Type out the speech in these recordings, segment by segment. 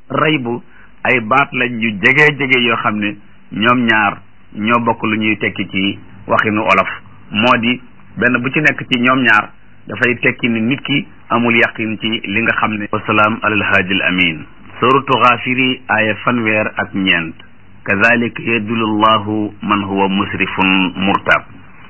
raybu ay baat lañ yu jege jege yoo xam ne ñoom ñaar ñoo bokk lu ñuy tekki ci waxinu olof moo di benn bu ci nekk ci ñoom ñaar dafay tekki ni nit ki amul yaqin ci li nga xam ne wasalaam alal haadi al amin suratu xaafiri aaya fanweer ak ñeent kazalika yadulu llahu man huwa musrifun murtab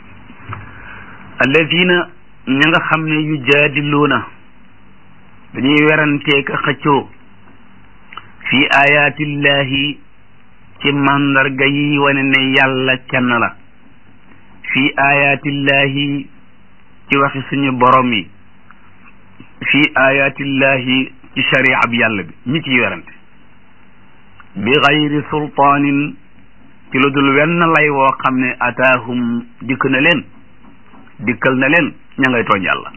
alladina ña nga xam ne yujaadiluuna dañuy weranteeka xëccoo fi ayatillahi ci mandarga yi wane ne yàlla kenn la fi ayatillahi ci waxi suñu borom yi fi ayatillahi ci sharia bi yàlla bi ñi ciy werante bi gayri sultaanin ci lu dul wenn lay woo xam ne ataahum dikk na leen dikkal na leen ña ngay tooñ yàlla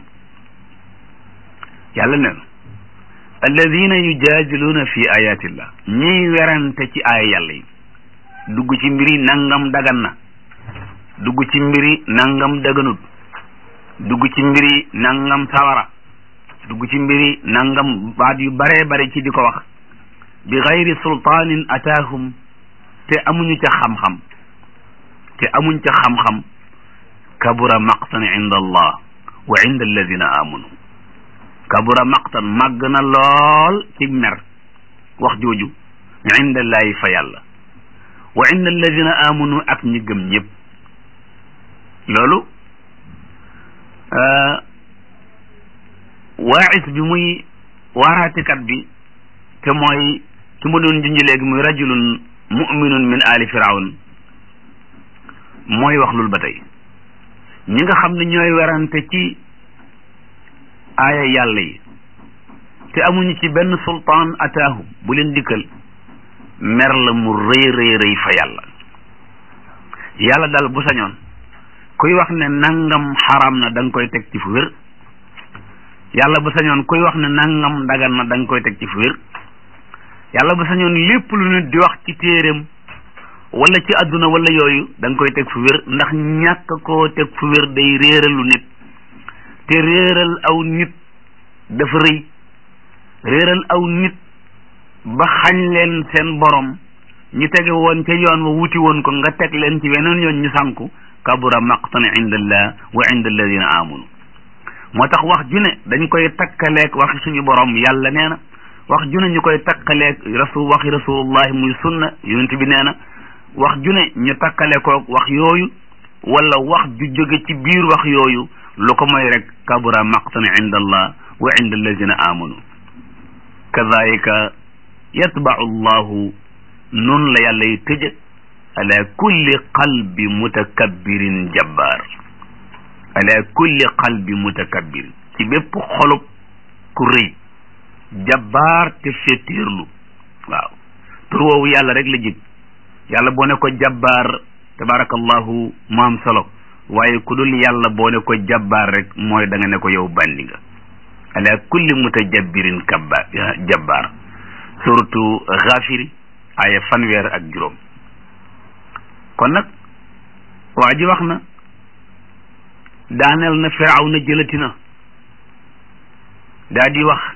yàlla neen alladina yujaadiluuna fi ayatillah ñiy werante ci aaya yàlla yi dugg ci mbiri nangam dagan na dugg ci mbiri nangam daganut dugg ci mbiri nangam sawara dugg ci mbiri nangam baat yu bare bare ci di ko wax bi gayri sultaanin ataahum te amuñu ca xam-xam te amuñ ca xam-xam kabura maqtan inda allah wa inda alladina amanu kabura maqtan màgg na lool ci mer wax jooju inda allahi fa yàlla wa inda alladina amanu ak ñi gëm ñëpp loolu waaxis bi muy waaraatikat bi te mooy ki ma doon junj léegi muy rajulun muminun min ali firawn mooy wax lul ba tey ñi nga xam ne ñooy werante ci aaya yàlla yi te amuñu ci benn sultaan ataahu bu leen dikkal mer la mu rëy rëy rëy fa yàlla yàlla dal bu sañoon kuy wax ne nangam xaram na da nga koy teg ci fu wér yàlla bu sañoon kuy wax ne nangam dagan na da nga koy teg ci fu wér yàlla bu sañoon lépp lu nit di wax ci téeréem wala ci àdduna wala yooyu da nga koy teg fu wér ndax ñàkk koo teg fu wér day réeralu nit te réeral aw nit dafa rëy réeral aw nit ba xañ leen seen borom ñu tege woon ca yoon wa wuti woon ko nga teg leen ci weneen yoon ñu sànku kabura maqtan inda allah wa inda alladina amanu moo tax wax ju ne dañ koy takkaleeg waxi suñu borom yàlla nee na wax ju ne ñu koy takkaleeg rasul waxi rasulullahi muy sunna yonent bi nee na wax ju ne ñu takkale koog wax yooyu wala wax ju jóge ci biir wax yooyu lu ko mooy rek kabura maqtan inda allah wa inda alladina amanu kadalika yatbau llahu noonu la yàlla yi tëje ala kulli qalbi mutakabbirin jabbaar ala kulli qalbi mutakabbir ci bépp xolub ku rëy jabbaar te féetéerlu waaw tur woowu yàlla rek la jig yàlla boo ne ko jabbaar tabarakallahu maam solo waaye ku dul yàlla boo ne ko jabbaar rek mooy da nga ne ko yow bandi nga ala kulli mutajabbirin kabba jabbaar suratu xaafiri aya fanweer ak juróom kon nag waa ji wax na daaneel na firaaw na jëlati na daa di wax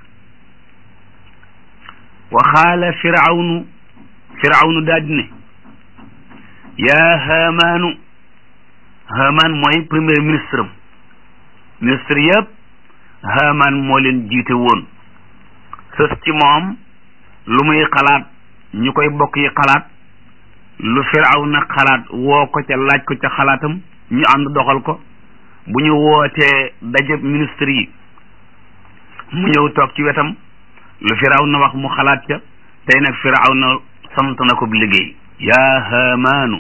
waxaala firawnu firawnu daa di ne yaa haamaanu haamaan mooy premier ministre am ministre yëpp haamaan moo leen jiite woon sës ci moom lu muy xalaat ñu koy bokk yi xalaat lu firawna xalaat woo ko ca laaj ko ca xalaatam ñu ànd doxal ko bu ñu wootee dajab ministre yi mu ñëw toog ci wetam lu firawna wax mu xalaat ca tey nag firawna sant na ko liggéey yaa haamaanu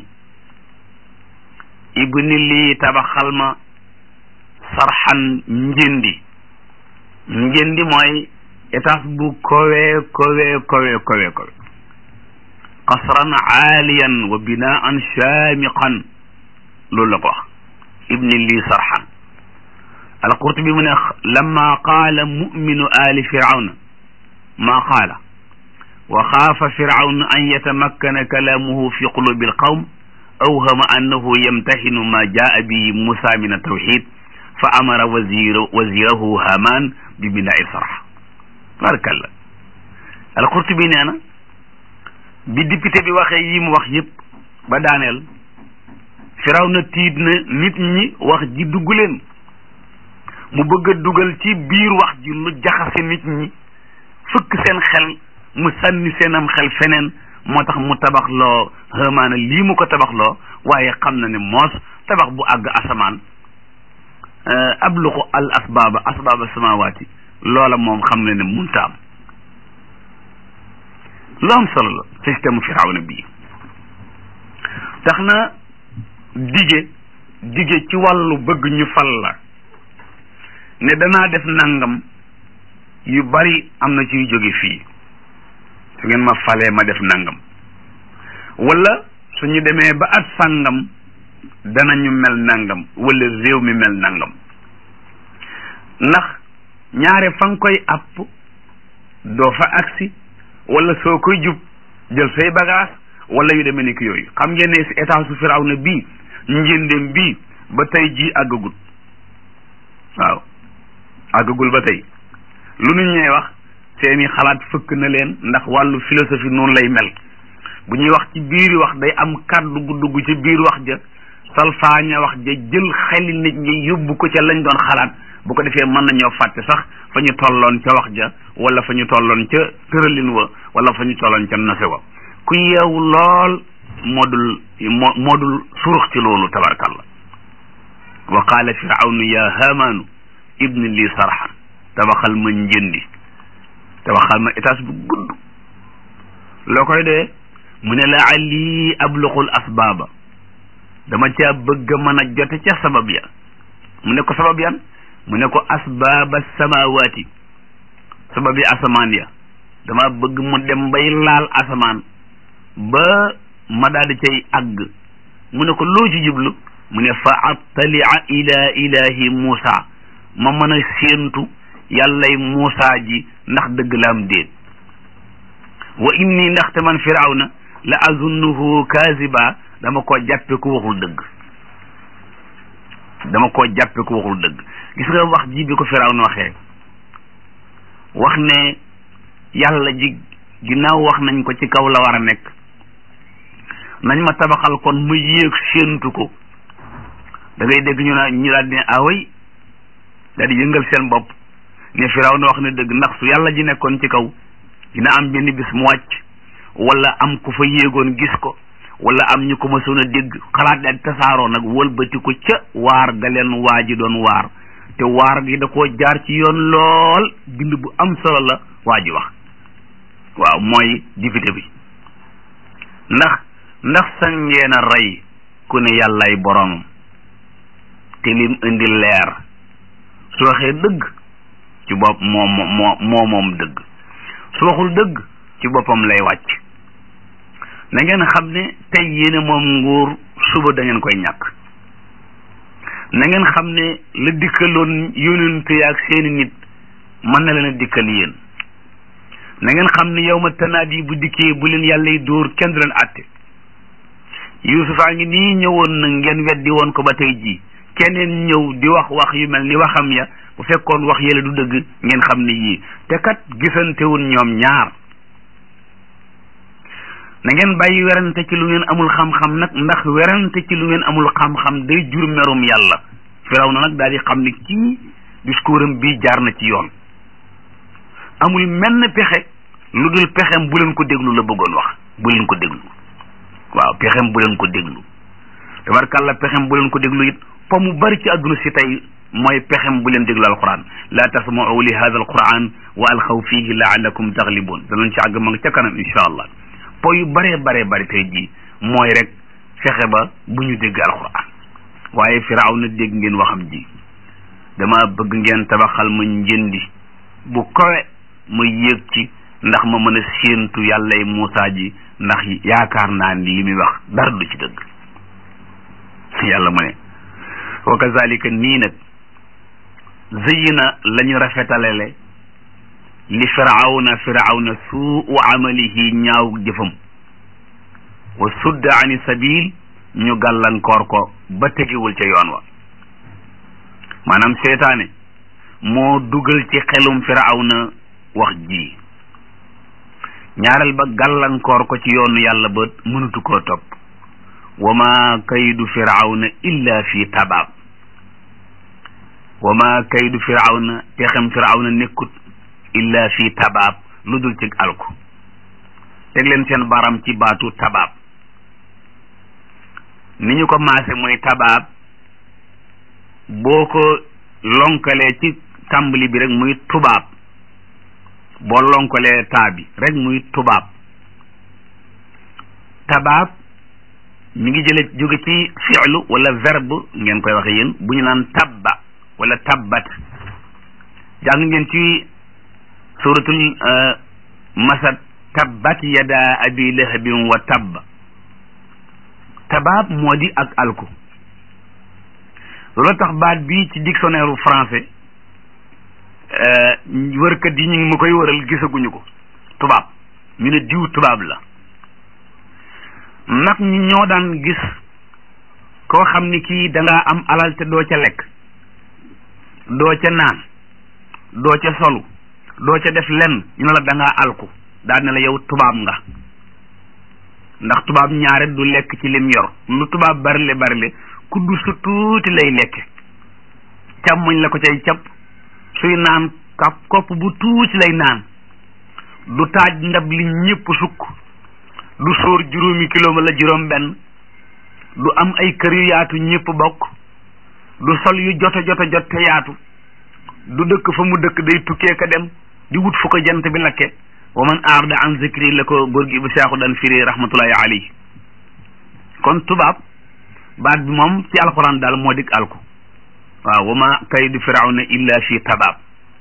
ibni lii tabaxal ma sarxan njëndi njëndi mooy étage bu kowe kowe kowe kowe kowe qasran aaliyan wa binaan shaamiqan loolu la ko wax ibni lii sarxan alqurtubi mu ne lamma qaala muminu ali firawna ma qaala wa xaafa firawna an yatamakkana kalaamuhu fi qulubi alqawm awhama annahu yamtahinu ma jaa bihi musa min altawxid fa amara wazir wazirahu haman bi binaa'i sarx barkalla al-Qurtubi nee na bi député bi waxee yi mu wax yépp ba daaneel Firawna tiit na nit ñi wax ji dugg leen mu bëgg a dugal ci biir wax ji lu jaxase nit ñi fëkk seen xel mu sànni seenam xel feneen moo tax mu tabax loo Haamaana lii mu ko tabax loo waaye xam na ne moos tabax bu àgg asamaan abluqu al asbaaba asbaaba samawaati loola moom xam na ne munta am lu am solo la système firawna bii tax na dige dige ci wàllu bëgg ñu fal la ne danaa def nangam yu bari am na ciy jóge fii su ngeen ma falee ma def nangam wala suñu demee ba at sàngam danañu mel nangam wala réew mi mel nangam ndax ñaare fa nga koy àpp doo fa agsi wala soo koy jub jël say bagage wala yu demee ni ki yooyu xam ngeen ne si état su Firawna bii njëndem bii ba tey jii àggagul waaw àggagul ba tey lu nu ñuy wax seeni xalaat fëkk na leen ndax wàllu philosophie noonu lay mel bu ñuy wax ci biir wax day am kàddu gu dugg ci biir wax ja salfaaña wax ja jël xeli nit ñi yóbbu ko ca lañ doon xalaat bu ko defee mën nañoo fàtte sax fa ñu tolloon ca wax ja wala fa ñu tolloon ca tëralin wa wala fa ñu tolloon ca nase wa ku yeewu lool moodul moo moodul surux ci loolu tabarkalla wa qaala firawnu ya haamaanu ibni lii sarxan tabaxal ma njëndi tabaxal ma étage bu gudd loo koy dee mu ne la ali abluqul asbaaba dama caa bëgg a mën a jote ca sabab ya mu ne ko sabab yan mu ne ko asbaaba samawaati sabab yi asamaan ya dama bëgg mu dem bay laal asamaan ba ma daal di cay àgg mu ne ko loo ci jublu mu ne fa attalia ila ilahi Muusa ma mën a séentu yàllay Muusa ji ndax dëgg la am déet wa inni ndaxte man firawna la azunnuhu kaziba dama koo jàppe ku waxul dëgg dama koo jàppe ku waxul dëgg gis nga wax ji bi ko firawna waxee wax ne yàlla ji ginnaaw wax nañ ko ci kaw la war a nekk nañ ma tabaxal kon ma yéeg séentu ko da ngay dégg ñu naa ñu daal di ne away daal di yëngal seen bopp ne firawna wax ne dëgg ndax su yàlla ji nekkoon ci kaw dina am benn bis mu wàcc wala am ku fa yéegoon gis ko wala am ñu ko mësoon a dégg xalaat daal tasaaroo nag wëlbati ko ca waar ga leen waa ji doon waar te waar gi da koo jaar ci yoon lool bind bu am solo la waa ji wax waaw mooy député bi ndax ndax sañ ngeen a rey ku ne yàllay boromam te lim indi leer su waxee dëgg ci bopp moo moo moo moom dëgg su waxul dëgg ci boppam lay wàcc na ngeen xam ne tey yéene moom nguur suba da ngeen koy ñàkk na ngeen xam ne la dikkaloon yónent yaak seeni nit mën na leen a dikkal yéen na ngeen xam ne yow ma tanaat yi bu dikkee bu leen yàlla yi dóor kenn du leen àtte yuusufaa ngi nii ñëwoon na ngeen weddi woon ko ba tey jii keneen ñëw di wax wax yu mel ni waxam ya bu fekkoon wax yële du dëgg ngeen xam ne yii te kat gisantewun ñoom ñaar na ngeen bàyyi werante ci lu ngeen amul xam-xam nag ndax werante ci lu ngeen amul xam-xam day jur merum yàlla firaw na nag daal di xam ne kii discours am bii jaar na ci yoon amul menn pexe lu dul pexem bu leen ko déglu la bëggoon wax bu leen ko déglu waaw pexem bu leen ko déglu tabarkàlla pexem bu leen ko déglu it fa mu bari ci àdduna si tey mooy pexem bu leen déglu alquran laa tasma'u li hada alquran wa alxaw fihi laallakum taglibun danañ ci àgg ma nga ca kanam insha allah po yu baree baree bari tey jii mooy rek fexe ba bu ñu dégg alquran waaye firaaw na dégg ngeen waxam ji dama bëgg ngeen tabaxal ma njëndi bu kowe ma yéeg ci ndax ma mën a séentu yàllay Muusaa ji ndax yaakaar naa ni li muy wax dara du ci dëgg yàlla mu ne wa kazalika nii nag zëyina la ñu rafetalele li firawna firawna suu amalihi ñaaw jëfam wa sudda ani sabil ñu gàllankoor ko ba tegiwul ca yoon wa maanaam seetaane moo dugal ci xelum firawna wax ji ñaareel ba gàllankoor ko ci yoonu yàlla ba mënatu koo topp wa ma kaydu firawna illa fi tabaab wa ma kaydu firawna pexem firawna nekkut illa fi tabaab lu dul ci alku teg leen seen baram ci baatu tabaab ni ñu ko maase mooy tabaab boo ko lonkalee ci tàmbali bi rek muy tubaab boo lonkalee taa bi rek muy tubaab tabaab mi ngi jële jóge ci fi'lu wala verbe ngeen koy waxe yéen bu ñu naan tabba wala tabbat jàng ngeen ci suratul masad tabbat yada abi lahabin wa tabb tabaab moo di ak alku loolu tax baat bi ci dictionnaire u français wërkat yi ñu ngi ma koy wëral gisaguñu ko tubaab ñu ne diw tubaab la mag ñi ñoo daan gis koo xam ni kii da ngaa am alal te doo ca lekk doo ca naan doo ca solu doo ca def lenn ñu ne la da ngaa alku daal ne la yow tubaab nga ndax tubaab ñaare du lekk ci lim yor lu tubaab barile barile kuddu su tuuti lay lekke càmmoñ la ko cay cap suy naan kap kopp bu tuuti lay naan du taaj ndab li ñëpp sukk du sóor juróomi kilo la juróom benn du am ay kër yu yaatu ñëpp bokk du sol yu jota jota jot te yaatu du dëkk fa mu dëkk day tukkee ka dem di wut fu ko jant bi lakke wa man aarda an zikri la ko góor gi bu seexu daan firi rahmatullahi alayhi kon tubaab baat bi moom ci alquran daal moo dik alku waaw wa ma kaydu firawna illa fi tabaab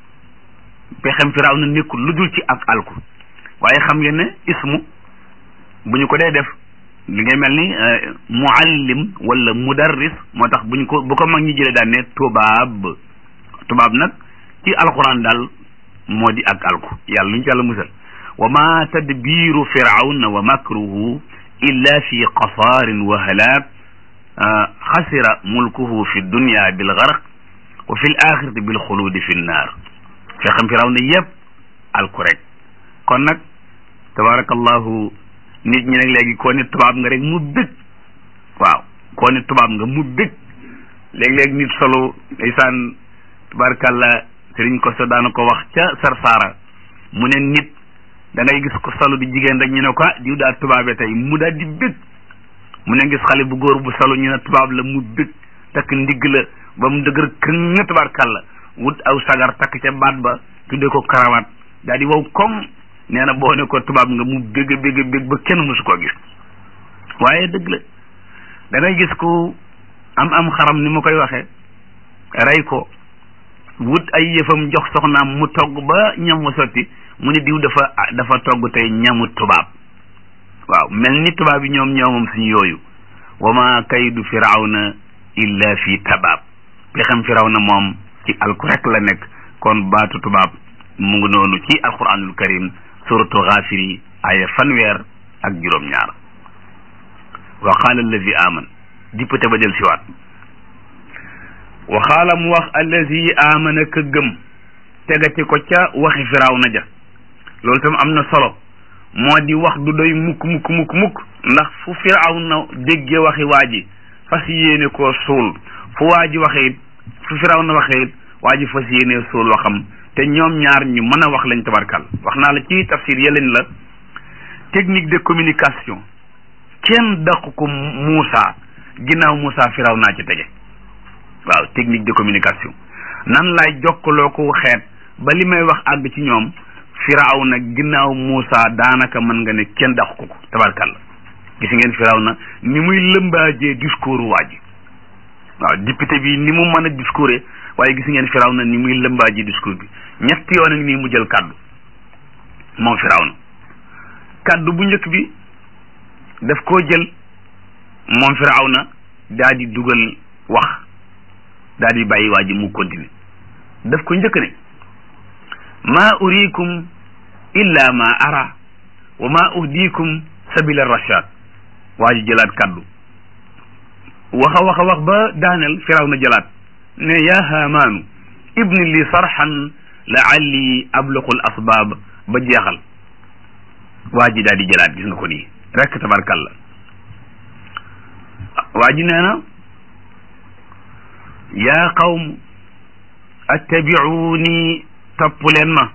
pexem firawna nekkul lu dul ci ak alku waaye xam ngeen ne ismu bu ñu ko dee def li ngay mel ni muallim wala mudarris moo tax bu ñu ko bu ko mag ñi jëlee daan ne tubaab tubaab nag ci alquran daal moo di ak alku yàlla lu ñu ci yàlla musal wa ma tadbiru firawna wa makruhu illa fi qasaarin wa halaak xasira mulkuhu fi dunya bil garq wa fi l axirati bil xuluudi fi nnaar fexam firawna yëpp alku rek kon nag tabarakallahu nit ñi nag léegi koo nit tubaab nga rek mu bëgg waaw koo nit tubaab nga mu bëgg léeg-léeg nit solo ndeysaan tabarakallah sëriñ ko so daana ko wax ca sarsaara mu ne nit da ngay gis ko solo di jigéen rek ñu ne ko diw daal tubaabe tey mu daal di bëgg mu ne gis xale bu góor bu solo ñu ne tubaab la mu bëgg takk ndigg la ba mu dëgër këng tabarkalla wut aw sagar takk ca baat ba tudde ko karawaat daal di wow comme nee na boo ne ko tubaab nga mu bégg bégg bégg ba kenn mësu koo gis waaye dëgg la da ngay gis ku am am xaram ni ma koy waxee rey ko wut ay yëfam jox soxnaam mu togg ba ñam wa sotti mu ne diw dafa dafa togg tey ñamu tubaab waaw mel ni tubaab yi ñoom ñoomam suñu yooyu wa ma kaydu firawna illa fi tabaab pexem firawna moom ci alku rek la nekk kon baatu tubaab mu ngi noonu ci alquranul karim suratu xaafiri aya fanweer ak juróom-ñaar wa qaala allazi aman dippate ba del siwaat wa qaala mu wax allazi amana ka gëm tegati ko ca waxi firawna ja loolu tam am na solo moo di wax du doy mukk mukk mukk mukk ndax fu firawna déggee waxi waa ji fas yéene koo suul fu waa ji waxe it fu firawna waxe it waa ji fas yéene suul waxam te ñoom ñaar ñu mën a wax lañ tabarkal wax naa la ci tafsir yeleen la technique de communication kenn daq ko Moussa ginnaaw Moussa firaw naa ci tege waaw technique de communication nan laay jokkaloo ko xeet ba li may wax àgg ci ñoom firaw na ginnaaw Moussa daanaka mën nga ne kenn daq ko ko tabarkal gis ngeen firaw na ni muy lëmbaajee discours waa ji waaw député bi ni mu mën a discours waaye gis ngeen firaw na ni muy lëmbaaji discours bi ñetti yoon ak nii mu jël kàddu moom firaw na kàddu bu njëkk bi daf koo jël moom firaw na daa di dugal wax daa di bàyyi waa ji mu continuer daf ko njëkk ne ma urikum illa ma ara wa ma uhdikum sabila rashad waa ji jëlaat kàddu waxa waxa wax ba daaneel firaw na jëlaat ne yaa haamaanu ibni li sarxan laalli abluqu l asbaab ba jeexal waa ji daal di jëlaat gis nga ko nii rek tabarkalla waa ji nee na yaa qawm attabi'uuni topp leen ma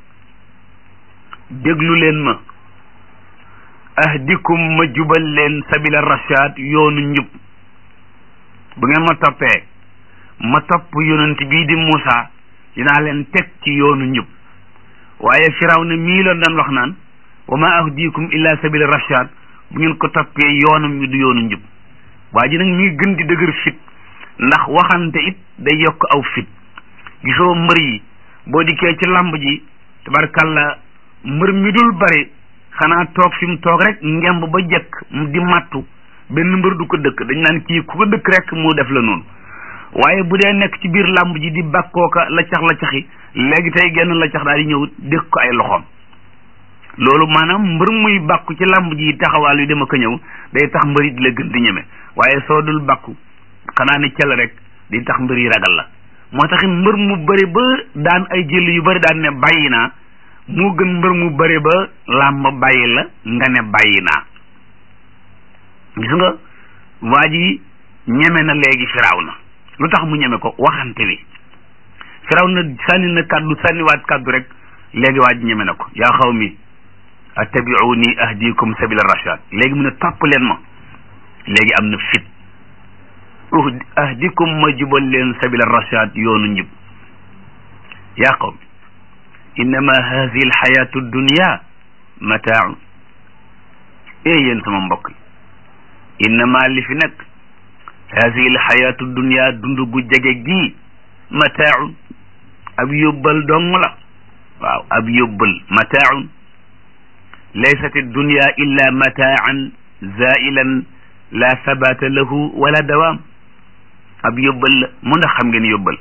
déglu leen ma ahdikum ma jubal leen sabila rashad yoonu njub bu ngeen ma toppee ma topp yonent bii di Muusa dinaa leen teg ci yoonu njub waaye Firawna mii la doon wax naan wa ma ahdikum illa sabila rashad bu ngeen ko toppee yoonam wi du yoonu njub waa ji nag mi ngi gën di dëgër fit ndax waxante it day yokk aw fit gisoo mbër yi boo dikkee ci lamb ji tabarkalla mbër mi dul bari xanaa toog fi mu toog rek ngemb ba jëkk di mattu benn mbër du ko dëkk dañ naan kii ku ko dëkk rek mu def la noonu waaye bu dee nekk ci biir lamb ji di bakkooka la cax la caxi léegi tey genn la cax daal di ñëw dëkk ko ay loxoom loolu maanaam mbër muy bàkku ci lamb ji taxawaal yu dama ko ñëw day tax mbër yi di la gën di ñeme waaye soo dul bàkku xanaa ne cel rek di tax mbër yi ragal la moo tax mbër mu bëri ba daan ay jël yu bëri daan ne bàyyi naa moo gën mbër mu bëri ba làmb bàyyi la nga ne bàyyi naa gis nga waa ji ñeme na léegi firaw na lu tax mu ñeme ko waxante wi firaw na sànni na kàddu sànniwaat kàddu rek léegi waa ji ñeme na ko yaa xaw mi attabi'uni ahdikum sabila rashad léegi mu ne topp leen ma léegi am na fit ahdikum ma jubal leen sabila rashad yoonu njub yaa qawmi innama hadihi alxayatu dunya mataaun ee yéen sama mbokk yi innama li fi nekk hadihi alxayatu dunya dund gu jege gii mataaun ab yóbbal dong la waaw ab yóbbal mataaun laysat dunya illa mataan zailan la sabata lahu wala dawaam ab yóbbal la mu ndax xam ngeen yóbbal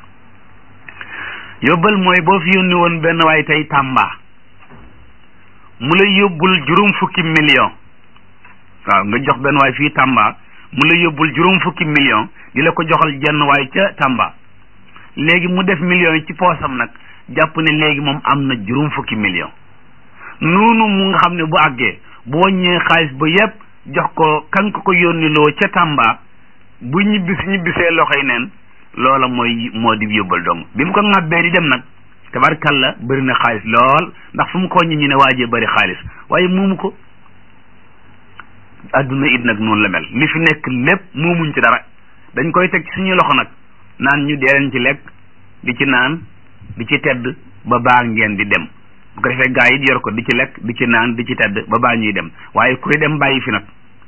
yóbbal mooy boo fi yónni woon benn waay tey Tamba mu la yóbbul juróom fukki million waaw nga jox benn waay fii Tamba mu la yóbbul juróom fukki million di la ko joxal jenn waay ca Tamba léegi mu def million yi ci poosam nag jàpp ne léegi moom am na juróom fukki million noonu mu nga xam ne bu àggee bu wàññee xaalis ba yépp jox ko kan ko ko yónniloo ca Tamba bu ñibbis ñibbisee loxoy neen loola mooy moo di yóbbal dong bi mu ko ŋàbbee di dem nag tabarkalla bëri na xaalis lool ndax fu mu ko ñi ñu ne waajee bëri xaalis waaye moomu ko adduna it nag noonu la mel li fi nekk lépp moomuñ ci dara dañ koy teg ci suñuy loxo nag naan ñu dee leen ci lekk di ci naan di ci tedd ba baa ngeen di dem bu ko defee gaa yi yor ko di ci lekk di ci naan di ci tedd ba baa ñuy dem waaye kuy dem bàyyi fi nag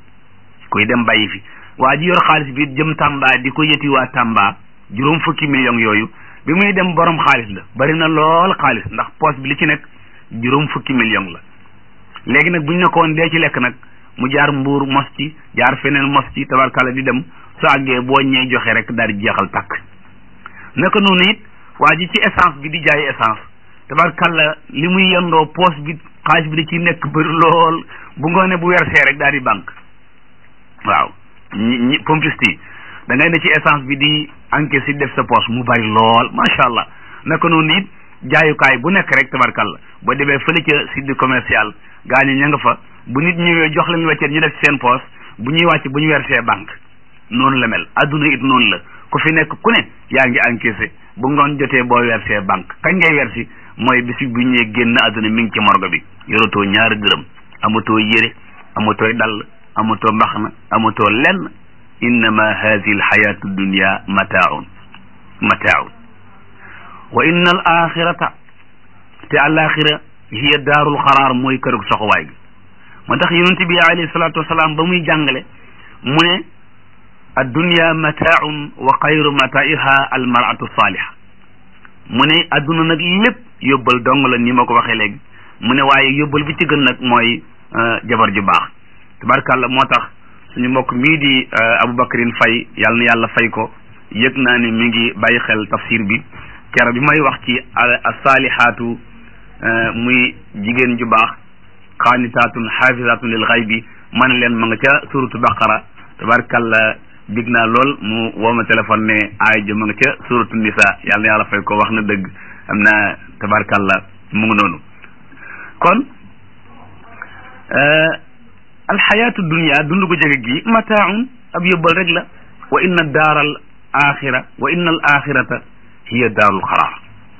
kuy dem bàyyi fi waa ji yor xaalis bi jëm Tamba di ko yëti waa Tamba juróom fukki millions yooyu bi muy dem borom xaalis la bari na lool xaalis ndax poche bi li ci nekk juróom fukki millions la léegi nag bu ñu ne ko woon dee ci lekk nag mu jaar mbuur mos ci jaar feneen mos ci tabarkalla di dem su àggee boo ñee joxe rek daal di jeexal takk naka noonu it waa ji ci essence bi di jaay essence tabarkalla li muy yendoo poche bi xaalis bi da ci nekk bëri lool bu ngoonee bu wersee rek daal di banque waaw ñi ñi pompiste yi da ngay ne ci essence bi di encaisse si def sa poche mu bari lool macha allah naka noonu it jaayukaay bu nekk rek tabarkalla boo demee fële ca site commercial gaa ñi ña nga fa bu nit ñëwee jox leen weccet ñu def ci seen poche bu ñuy wàcc bu ñu versé banque noonu la mel adduna it noonu la ku fi nekk ku ne yaa ngi encaissé bu ngoon jotee boo versé banque kañ ngay versi mooy bisi bu ñëwee génn adduna mi ngi ci morgo bi yoratoo ñaari dërëm amatoo yére amatooy dall amatoo mbaxna amatoo lenn innama hadihi alxayatu dunya mataaun mataaun wa inna al axirata te alaxira hiya daarul xaraar mooy kërug soxuwaay gi moo tax yonent bi alayhi salatu wasalaam ba muy jàngale mu ne addunya mataaun wa xayru mataiha almaratu saliha mu ne adduna nag lépp yóbbal dong la ni ma ko waxee léegi mu ne waaye yóbbal bi ci gën nag mooy jabar ju baax tabarkàlla moo tax suñu mbokk mii di Aboubacrine Faye yàlla na yàlla fay ko yëg naa ne mi ngi bàyyi xel tafsir bi kero bi may wax ci asalihaatu muy jigéen ju baax xaanitaatun xaafisatun lil xaybi man leen ma nga ca suratu baqara tabarkàlla big naa lool mu woo ma téléphone ne aay jo ma nga ca suratu nisa yàlla na yàlla fay ko wax na dëgg am na tabarkàlla mu ngi noonu kon alxayaatu dunia dund ko jege gi mataaun ab yóbbal rek la wa inna daaral axira wa inna al axirata hiya daarul xaraar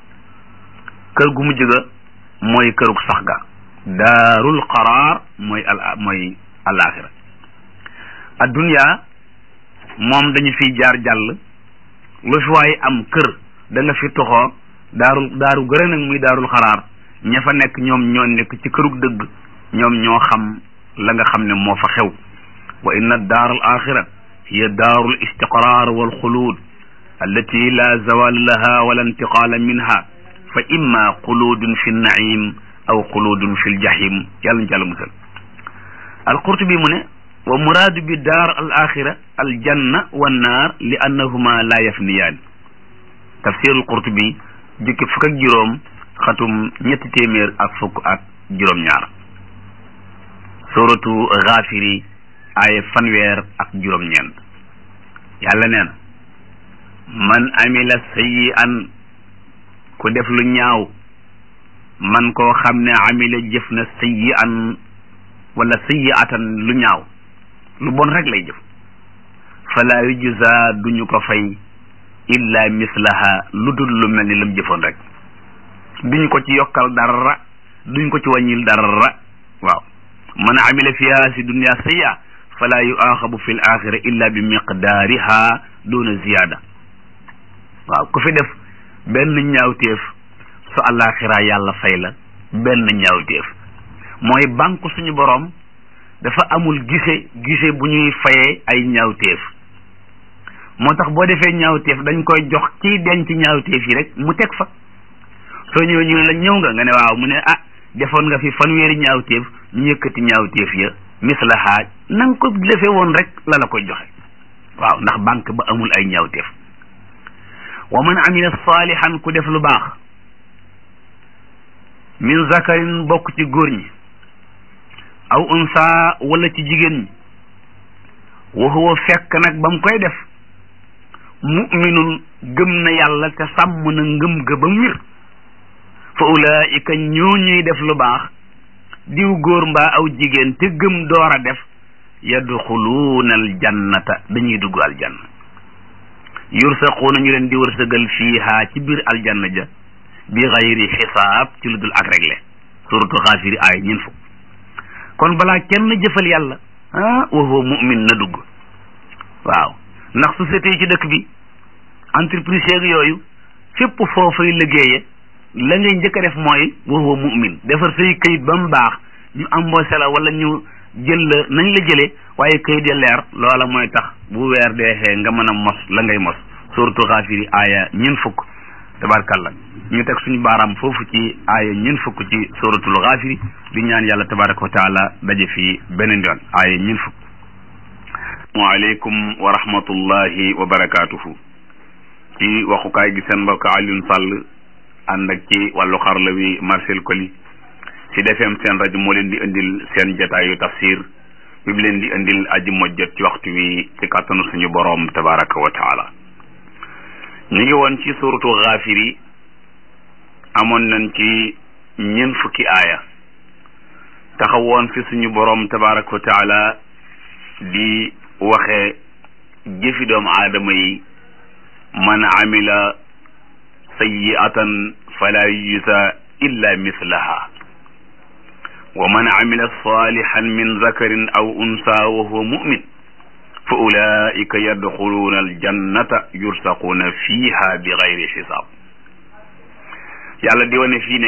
kër gu mujj ga mooy kërug sax ga daarul xaraar mooy al mooy al axira ad dunia moom dañu fiy jaar jàll lu fi waay am kër da nga fi toxoo daarul daaru gërë nag muy daarul xaraar ña fa nekk ñoom ñoo nekk ci kërug dëgg ñoom ñoo xam la nga xam ne moo fa xew wa inna daar al axira hiya daaru l istiqrar wal xuluud allati la zawal laha wala intiqaala minha fa imma xuluudun fi nnaim aw xuluudun fi ljahim yàlla ñu jàll musal alqurtubi mu ne wa muraadu bi daar al axira al janna wa naar li annahuma la yafniyaan tafsir al qurtubi jukki fukk ak juróom xatum ñetti téeméer ak fukk ak juróom-ñaar suratu Gaafiri aaya fanweer ak juróom-ñeent yàlla nee na man amila sayyi'an ku def lu ñaaw man koo xam ne amila jëf na sayyi'an wala sayyi'atan lu ñaaw lu bon rek lay jëf fala yujza duñu ko fay illa mislaha lu dul lu mel ni lam jëfoon rek duñ ko ci yokkal dara duñ ko ci wàññil dara waaw man amila fiha si dunya sayya fala yuaxabu fi l axira illa bi miqdaariha duna ziyada waaw ku fi def benn ñaawteef su àllaaxira yàlla fay la benn ñaawteef mooy banque suñu borom dafa amul gise gise bu ñuy fayee ay ñaawteef moo tax boo defee ñaawteef dañ koy jox kiy denc ñaawteef yi rek mu teg fa soo ñëwee ñu ne la ñëw nga nga ne waaw mu ne ah defoon nga fi fanweeri ñaawteef ñu yëkkati ñaawteef ya mislaha na nga ko defee woon rek la la koy joxe waaw ndax banque ba amul ay ñaawteef wa man amila salihan ku def lu baax min zakarin bokk ci góor ñi aw unsa wala ci jigéen ñi wa huwa fekk nag ba mu koy def muminun gëm na yàlla te sàmm na ngëm ga ba mu wir fa ulaika ñoo ñuy def lu baax diw góor mbaa aw jigéen te gëm door a def yadxuluuna aljannata dañuy dugg aljanna yursaquuna ñu leen di wërsëgal fiiha ci biir aljanna ja bi xayri xisaab ci lu dul ak réglé suratu xaafiri aay ñin fukk kon balaa kenn jëfal yàlla ah wa huwa mu'min na dugg waaw ndax société yi ci dëkk bi entreprise yeeg yooyu fépp foofay liggéeye la ngay njëkk a def mooy wa huwa mu'min defar say këyit ba mu baax ñu embauché la wala ñu jël la nañ la jëlee waaye këyit ya leer loola mooy tax bu weer deexee nga mën a mos la ngay mos suratu xaafiri aaya ñin fukk tabarkalla ñu teg suñu baaraam foofu ci aaya ñin fukk ci suratul xaafiri di ñaan yàlla tabaraka wa taala daje fii beneen yoon aaya ñin fukk waaleykum wa rahmatullahi wa barakaatuhu ci waxukaay gi seen mbokk Alioune Sall ànd ak ci wàllu xarla wi Marcel Koli ci defeem seen rajo moo leen di indil seen jotaayu tafsir bi mu leen di indil aji mojjot ci waxtu wi ci kàttanu suñu boroom tabaraka wa taala ñu ngi woon ci suratu xaafiri amoon nañ ci ñeent fukki aaya taxawoon fi suñu boroom tabaraka wa taala di waxe jëfi doomu aadama yi man amila sayyi'atan fala yujza illa mislaha wa man amila salihan min zakarin aw unsa wa huwa mu'min fa ulaika yadxuluuna aljannata yursaquuna fiha bi gayri xisaab yàlla di wane fii ne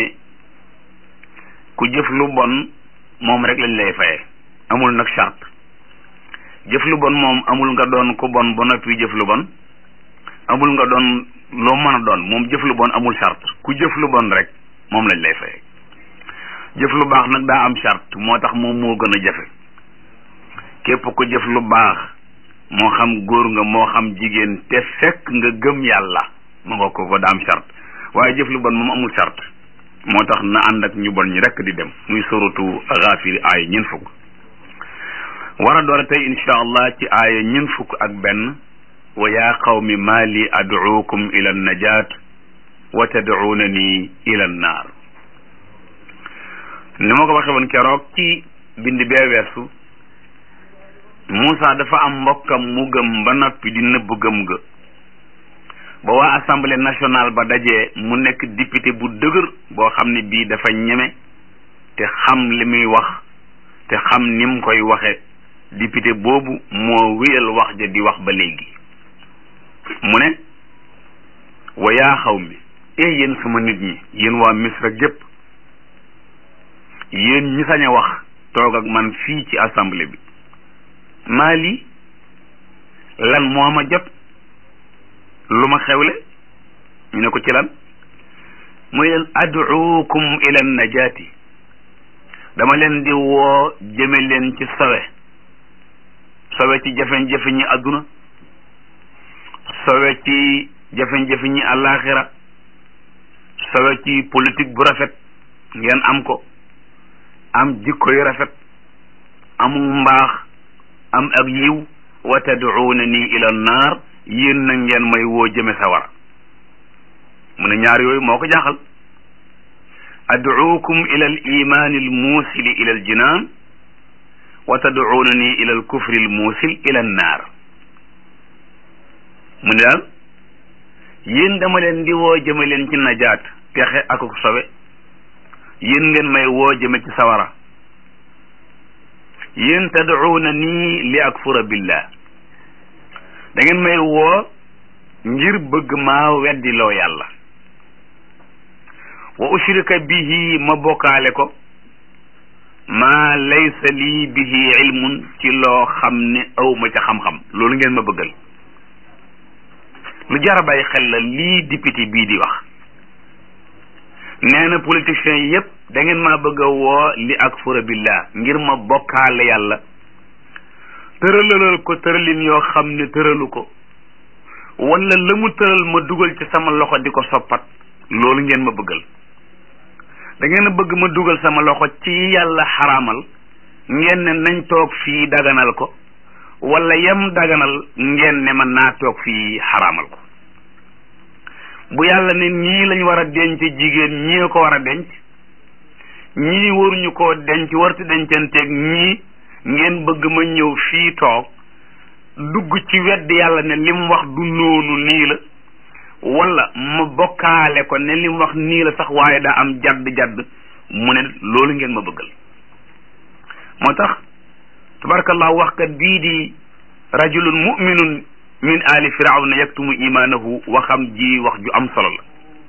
ku jëf lu bon moom rek lañ lay faye amul nag charte jëf lu bon moom amul nga doon ku bon ba noppi jëf lu bon amul nga doon loo mën a doon moom jëf lu bon amul charte ku jëf lu bon rek moom lañ lay faye jëf lu baax nag daa am charte moo tax moom moo gën a jafe képp ku jëf lu baax moo xam góor nga moo xam jigéen te fekk nga gëm yàlla ma nga ko ko daa am charte waaye jëf lu bon moom amul charte moo tax na ànd ak ñu bon ñi rekk di dem muy suratu Gaafir aaya ñeent fukk war a door a tey insha allah ci aaya ñeent fukk ak benn wa yaa qawmi maa li ad'uukum ila najaat wa tad'uunani ila naar ni ma ko waxe woon keroog ci bind bee weesu Moussa dafa am mbokkam mu gëm ba noppi di nëbb gëm ga ba waa assemblée nationale ba dajee mu nekk député bu dëgër boo xam ne bii dafa ñeme te xam li muy wax te xam ni mu koy waxe député boobu moo wéyal wax ja di wax ba léegi mu ne wa yaa xaw mi eh yéen sama nit ñi yéen waa Misra gépp yéen ñi sañ a wax toog ak man fii ci assemblée bi maa lii lan moo ma jot lu ma xewle ñu ne ko ci lan muy leen ad'uukum ila najaati dama leen di woo jëme leen ci sowe sowe ci jafe-jafe ñi àdduna sowe ci jafe-jafe ñi àllaaxira sowe ci politique bu rafet ngeen am ko am jikko yu rafet amu mbaax am ak yiw wa tad'uuna nii ila naar yéen na ngeen may woo jëme sawara mu ne ñaar yooyu moo ko jaaxal ad'uukum ila al imaani al muusili ila al jinaan wa tad'uunani ila al kufri al muusil ila an naar mu ne daal yéen dama leen di woo jëme leen ci najaat texe ak ak sobe yéen ngeen may woo jëme ci sawara yéen tad'uunani li akfura billah da ngeen may woo ngir bëgg maa weddi loo yàlla wa ushrika bihi ma bokkaale ko maa laysa lii bihi ilmun ci loo xam ne aw ma ca xam-xam loolu ngeen ma bëggal lu jar a bàyyi xel la lii député bii di wax nee na politiciens yi yépp da ngeen maa bëgg a woo li akfura billah ngir ma bokkaale yàlla tëralalal ko tëralin yoo xam ne tëralu ko wala la mu tëral ma dugal ci sama loxo di ko soppat loolu ngeen ma bëggal da ngeen a bëgg ma dugal sama loxo ci yàlla xaraamal ngeen ne nañ toog fii daganal ko wala yem daganal ngeen ne man naa toog fii xaraamal ko bu yàlla ne ñii lañ war a denc jigéen ñii ko war a denc ñii waruñu koo denc warti dencanteeg ñii ngeen bëgg ma ñëw fii toog dugg ci wedd yàlla ne li mu wax du noonu nii la wala ma bokkaale ko ne li mu wax nii la sax waaye daa am jadd jadd mu ne loolu ngeen ma bëggal moo tax tabarakallah waxkat bii di rajulun muminun min ali firawna yaktumu imaanahu waxam ji wax ju am solo la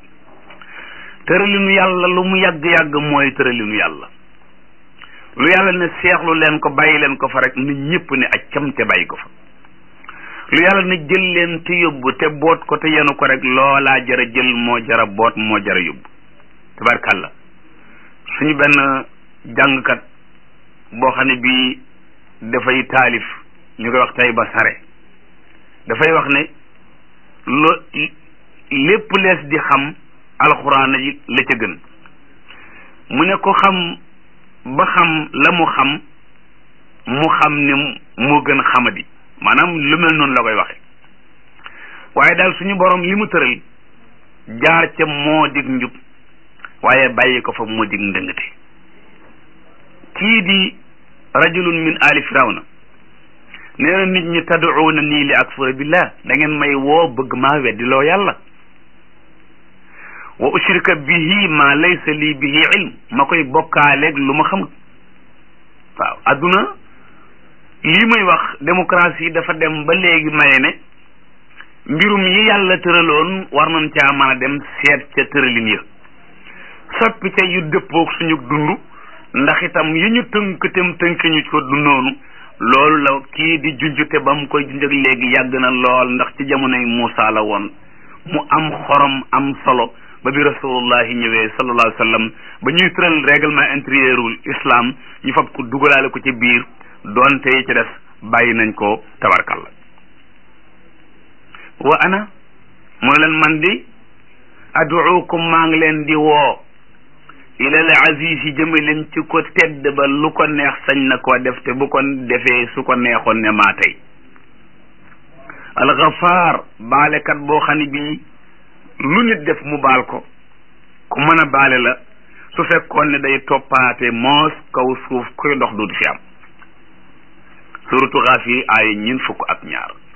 tëralinu yàlla lu mu yàgg-yàgg mooy tëralinu yàlla lu yàlla ne seexlu leen ko bàyyi leen ko fa rek na ñëpp ne accam te bàyyi ko fa lu yàlla ne jël leen te yóbbu te boot ko te yenu ko rek loolaa jara jël moo jara boot moo jara yóbbu tabarkàlla suñu benn jàngkat boo xam ne bii dafay taalif ñu koy wax tay ba sare dafay wax ne lo lépp lees di xam alxuraan yi la ca gën mu ne ko xam ba xam la mu xam mu xam ne moo gën xamadi maanaam lu mel noonu la koy waxe waaye daal suñu borom li mu tëral jaar ca moo dig njub waaye bàyyi ko fa moo dig ndëngate kii di rajulun min ali firawna nee na nit ñi tad'uuna nii li akfura billah da ngeen may woo bëgg maa weddi loo yàlla wa ushrika bihi ma laysa lii bihi ilm ma koy bokkaaleeg lu ma xamut waaw adduna lii may wax démocratie dafa dem ba léegi maye ne mbirum yi yàlla tëraloon war nañ caa mën a dem seet ca tëralin ya soppi ca yu dëppoog suñu dund ndax itam yi ñu tënk tem tënk ñu ko du noonu loolu la kii di junjute ba mu koy junj ak léegi yàgg na lool ndax ci jamonoy Muusa la woon mu am xorom am solo ba bi rasulullahi ñëwee sallallahu alayhi wa sallam ba ñuy tëral règlement intérieurul islam ñu fab ko dugalaale ko ci biir doonte yi ci des bàyyi nañ ko tabarkalla wa ana mu ne leen man di aduukum maa ngi leen di woo ilal aziz yi jëme leen ci ko tedd ba lu ko neex sañ na koo def te bu ko defee su ko neexoon ne maa tey alxafaar baalekat boo xam ne bii lu nit def mu baal ko ku mën a baale la su fekkoon ne day toppaate moos kaw suuf kuy dox du fi am suratu xaaf yi ay ñin fukk ak ñaar